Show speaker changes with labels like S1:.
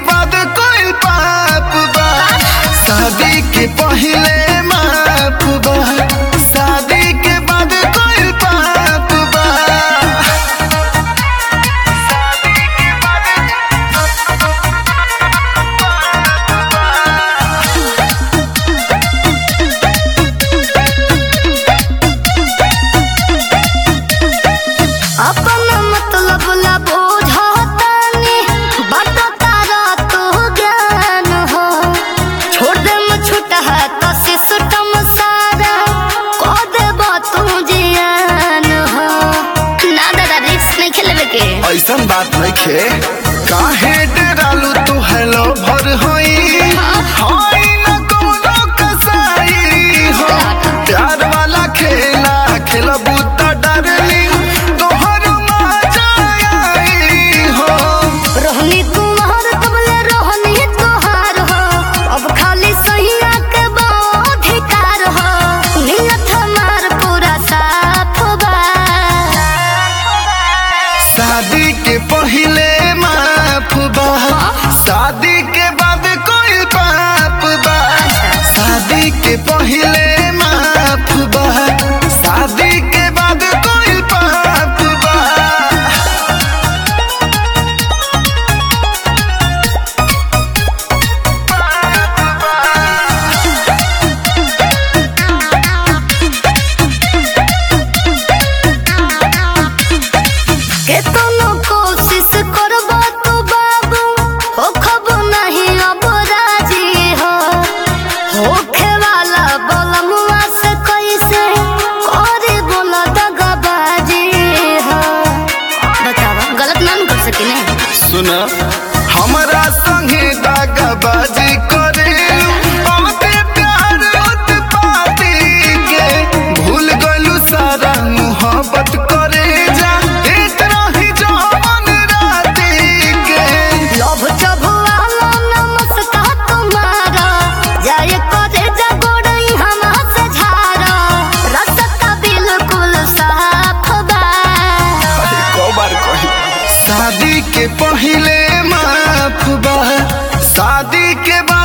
S1: बाद कोई पाप बा शादी के पहले माफ बा शादी के बाद कोई पाप बा
S2: अपन मतलब ला बुझतानी बट तारा तो ज्ञान हो छोड़ दे म छूटा है तो सिस्टम सारा को देबो तू जियान हो ना दादा रिक्स नहीं खेलबे के
S1: ऐसन बात नहीं खे काहे डरालू तू हेलो भर होई होई न कोनो कसाई हो प्यार वाला खेला खेलबू त डरली तोहर मजा आई हो
S2: रोहनी कुमार कबले रोहनी तोहार हो अब खाली सहिया के अधिकार हो नियत हमार पूरा साफ बा
S1: शादी के पहले माफ बा शादी के बाद कोई पाप बा शादी के पहले माफ बा शादी के बाद कोई पाप बा
S2: केतनो कोशिश करबो तो बाबू हो खबो नहीं अब राजी हो होखे वाला बलमुआ से कैसे करे बोला दगाबाजी हो बतावा गलत ना न कर सकिने
S1: सुन हमरा संगे दागाबाजी करे बहुते प्यार उत्पाती के भूल गलू सारा मोहब्बत करे जा इतना ही जवान राती के
S2: लोभ चबुआलो नमस्कार तुम्हारा जाय करे जगोड़ई हमा से झारा रसता बिल्कुल साफ बा
S1: अरे को बार कही शादी के पहले माफ बा शादी के बाद